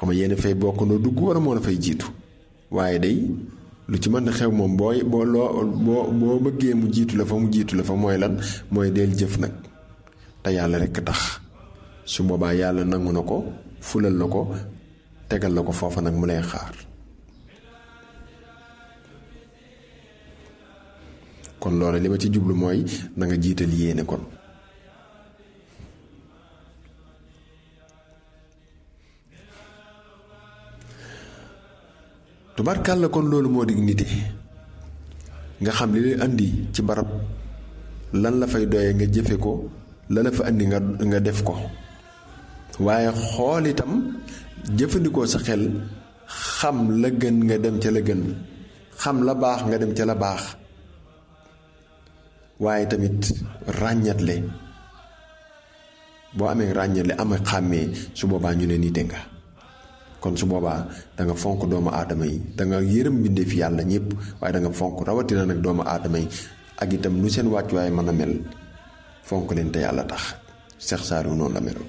xam nga yéen fay bokk noo dugg wala moo la fay jiitu waaye day lu ci mën a xew moom booy boo loo boo boo bëggee mu jiitu la fa mu jiitu la fa mooy lan mooy del jëf nag te yàlla rekk tax su boobaa yàlla nangu na ko fulal la ko tegal la ko foofa nag mu lay xaar kon loolu li ma ci jublu mooy na nga jiital yéene kon tubarkàlla kon loolu moo di nite nga xam li lay andi ci barab lan la fay doye nga jëfe ko la la fa andi nga nga def ko waaye xool itam jëfandikoo sa xel xam la gën nga dem ca la gën xam la baax nga dem ca la baax waaye tamit ràññatle boo amee ràññatle am xàmmee su boobaa ñu ne nite nga kon su boobaa da nga fonk doomu aadama yi da nga yërëm bindee fi yàlla ñëpp waaye da nga fonk rawatina nag doomu aadama yi ak itam nu seen wàccuwaay mën a mel fonk leen te yàlla tax Seex Saaliw noonu la meloon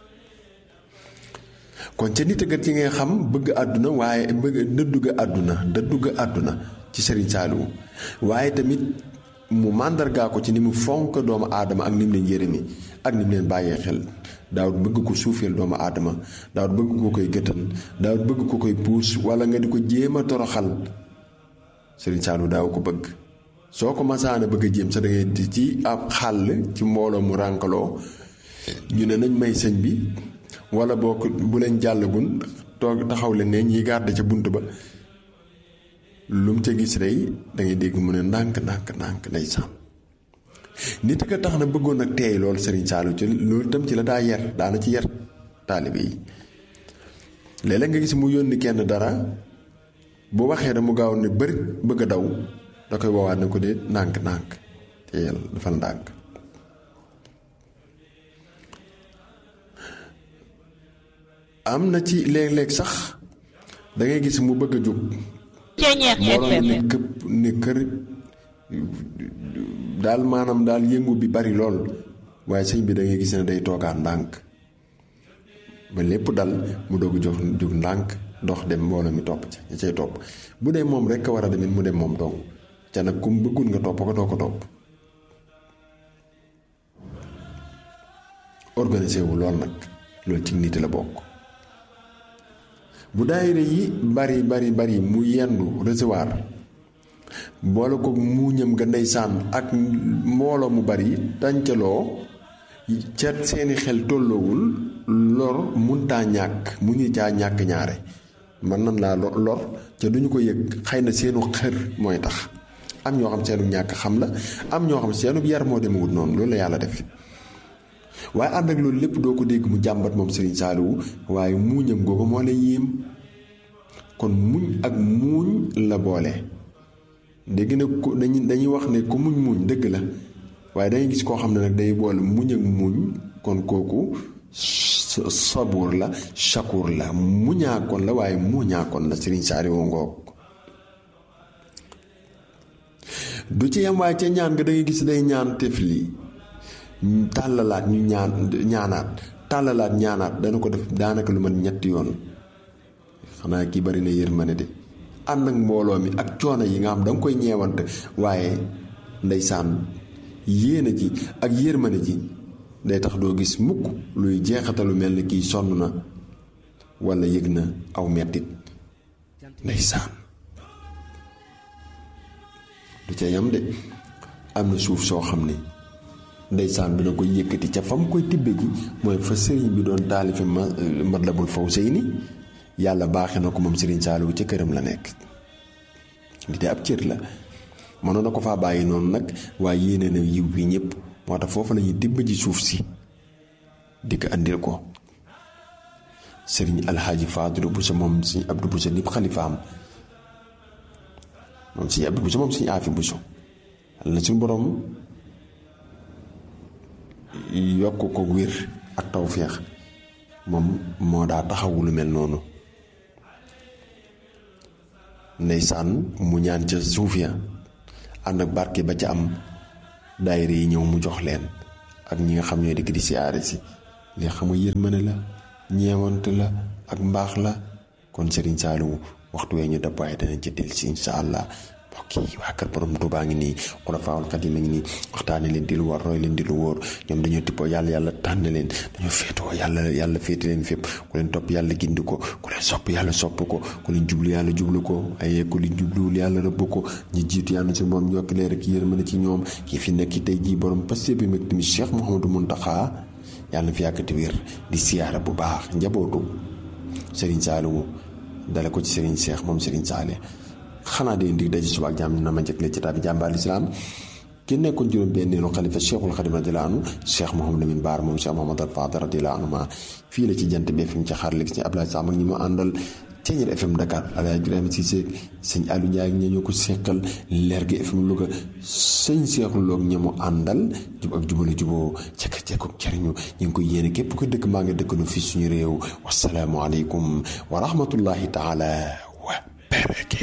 kon ca nit gat ci ngay xam bëgg àdduna waaye bëgg dëddu ga àdduna dëddu ga àdduna ci Sëriñ Saaliw waaye tamit mu màndargaa ko ci ni mu fonk doomu aadama ak ni mu leen yërëmi ak ni mu leen bàyyee xel daawut bëgg ko suufeel doomu aadama daawut bëgg ko koy gëtan daawut bëgg ko koy puus wala nga di ko jéem a toroxal Sëriñ Saaliw daaw ko bëgg soo ko masaana bëgg a jéem sa da ngay di ci ab xàll ci mbooloo mu rànkaloo ñu ne nañ may sëñ bi wala boo ko bu leen jàllagun toog taxaw leen ne ñiy garde ca bunt ba lu mu ca gis rey dangay dégg mu ne ndànk ndànk ndànk lay sàmm nit ka tax na bëggoon ak teey loolu Sëriñ Saaliw ci loolu itam ci la daa yar daana ci yar taalibe yi léeg-léeg nga gis mu yónni kenn dara bu waxee da mu gaaw ne bëri bëgg a daw da koy woowaat ne ko de ndànk ndànk teeyal dafa ndànk am na ci léeg-léeg sax da ngay gis mu bëgg a jóg mbooloo ne këpp ne kër daal maanaam daal yëngu bi bari lool waaye sëñ bi da ngay gis ne day toogaat ndànk ba lépp dal mu doog jox jóg ndànk dox dem mbooloo mi topp ci ña cay topp bu dee moom rek a war a demit mu dem moom dong ca nag kum bëggul nga topp ko doo ko topp organisé wu lool nag loolu ci nit la bokk bu daayira yi bari bari bari mu yendu recevoir boole ko muuñam nga ndeysaan ak mbooloo mu bari tàncaloo ca seeni xel tolloowul lor muntaa ñàkk mu ñu caa ñàkk ñaare man nan laa lor ca duñu ko yëg xëy na seenu xër mooy tax am ñoo xam seenu ñàkk xam la am ñoo xam seenu yar moo demewut noonu loolu la yàlla def waaye ànd ak loolu lépp doo ko dégg mu jàmbat moom Serigne Saliou waaye muuñam googu moo lay yéem kon muñ ak muuñ la boole dégg na ko dañuy dañuy wax ne ku muñ muñ dëgg la waaye dangay gis koo xam ne nag day boole muñ ak muñ kon kooku sabuur la shakur la muñaakoon la waaye muuñaakoon la Serigne Saliou ngoog du ci yam waaye ca ñaan nga dangay gis day ñaan tefli tàllalaat ñu ñaan ñaanaat tàllalaat ñaanaat dana ko def daanaka lu man ñetti yoon xanaa kii bari na yërmande de ànd ak mbooloo mi ak coono yi nga xam da nga koy ñeewante waaye ndeysaan yéene ji ak yërmande ji day tax doo gis mukk luy jeexatalu mel ni kii sonn na walla yëg na aw mettit ndeysaan du ca yam de am na suuf soo xam ne ndeysaan bi na koy yëkkati ca fam koy tibbe ji mooy fa sëriñ bi doon taalifi ma Matlabul Fawzayni yàlla baaxe na ko moom Sëriñ Saaliwu ca këram la nekk li de ab cër la mënoon na ko faa bàyyi noonu nag waaye yéene na yiw bi ñëpp moo tax foofu la ñuy tibb ji suuf si di ko andil ko sëriñ alxaaji Faadulu Buso moom suñu Abdu Buso nib xalifaam moom suñu Abdu Buso moom suñu aafi Buso yàlla na suñu borom yokk ko wér ak tawféex moom moo daa taxawu lu mel noonu ndeysaan mu ñaan ca suuf ya ànd ak barke ba ca am daayira yi ñëw mu jox leen ak ñi nga xam ñooy dikk di siyaare si li xam nga yërmande la ñeewante la ak mbaax la kon Serigne Saliou waxtu wee ñu dab waaye danañ ci del si incha allah mbokk yi waa kër borom Tuubaa ngi nii Xulafaa'ul Xadiim ngi nii waxtaane leen di lu war roy leen di lu wóor ñoom dañoo tippoo yàlla yàlla tànn leen dañoo féetoo yàlla yàlla féete leen fépp ku leen topp yàlla gindi ko ku leen sopp yàlla sopp ko ku leen jublu yàlla jublu ko ay ku leen jubluwul yàlla rëbb ko ñi jiitu yàlla si moom yokk leer ak yërmande ci ñoom kii fi nekk tey jii borom passé bi mag tamit Cheikh Mouhamadou Mountakha yàlla na fi yàggati wér di siyaara bu baax njabootu Serigne Saliou dale ko ci Serigne Cheikh moom Serigne Saliou xanaa de dig daje suba ak jàmm na ma njëkk leen ci tabi jàmbaar lislaam ki nekkoon juróom benneelu xalifa Cheikhul Xadim radiyallaahu anhu Cheikh Mouhamadou Lamine Bara moom Cheikh Mouhamadou Fadal radiyallaahu anhu ma fii la ci jant bi fi mu ci xaar léegi ci Abdoulaye Sam ak ñi mu àndal Ceeñeer FM Dakar Alaaji Ibrahima Cissé sëñ Aliou Ndiaye ak ña ñoo ko seqal leer gi FM Louga sëñ Seexul Lo ak ña mu àndal jub ak jubale juboo cekk cekk ak cariñu ñu ngi koy yéene képp ko dëkk maa ngi dëkkanu fii suñu réew wasalaamualeykum wa rahmatullahi taala wa barakaatuh